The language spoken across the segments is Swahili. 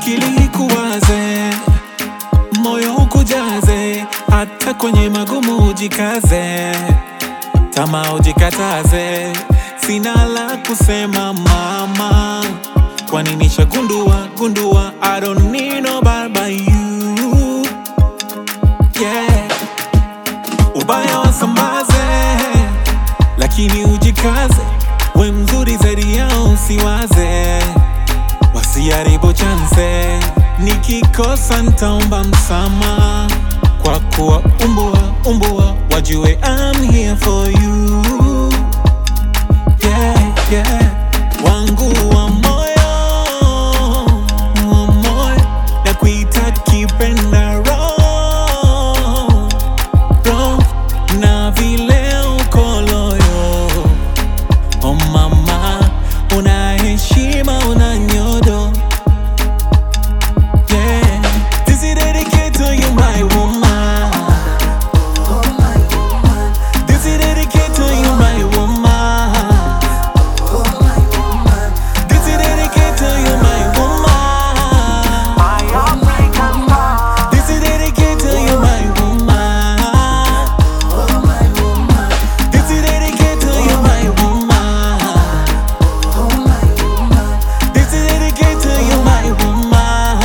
akili ikuwaze, moyo ukujaze, hata kwenye magumu ujikaze, tamaa ujikataze. Sina la kusema mama, kwani nishagundua gundua, I don't need nobody but you yeah. Ubaya wasambaze, lakini ujikaze, we mzuri zaidi yao usiwaze, wasiharibu chanse. Nikikosa ntaomba msama, kwa kuwa umbua umbua, wajue I'm here for you yeah, yeah. wangu wa moyo wa moyo na kuita kipenda roho roho na vile uko loyo oh mama una heshima una nyodo yeah. This is dedicated to you my woman This is dedicated to you my woman This is dedicated to you my woman This is dedicated to you my woman This is dedicated to you my woman This is dedicated to you my woman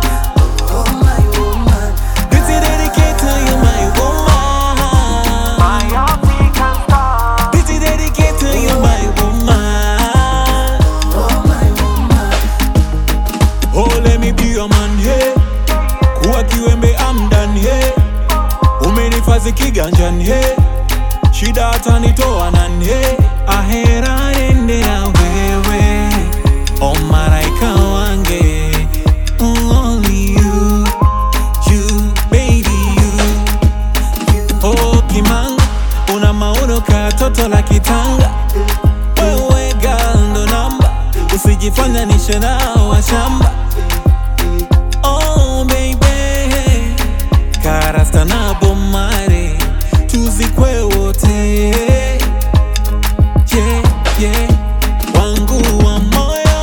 This is dedicated to you my woman This is dedicated to you my woman Oh let me be your man hey Kuwa kiwembe I'm done hey Umenifazi kiganjani hey Shida hata nitoa nani hey Ahera ende na wewe O maraika wange Only you You baby you Oh kimanga Una maono ka toto la kitanga Wewe girl ndo namba Usijifanya nishe nao wa shamba Oh baby Karasta na bomare Tuzikwe wote Yeah, yeah Wangu wa moyo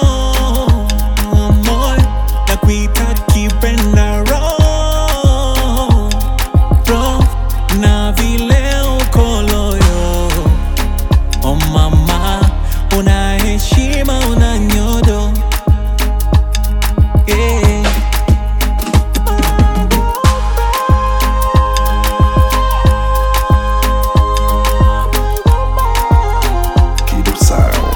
wa moyo Na kuita kipenda roho roho na vile uko loyo oh mama una heshima una nyodo yeah. Kido Sound.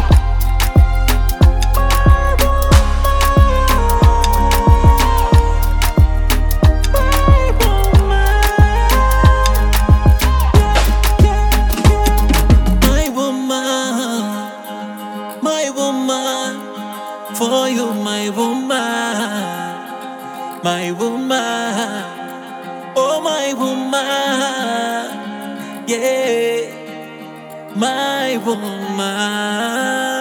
My woman, my woman, for you, my woman, my woman, oh my woman, yeah, my woman.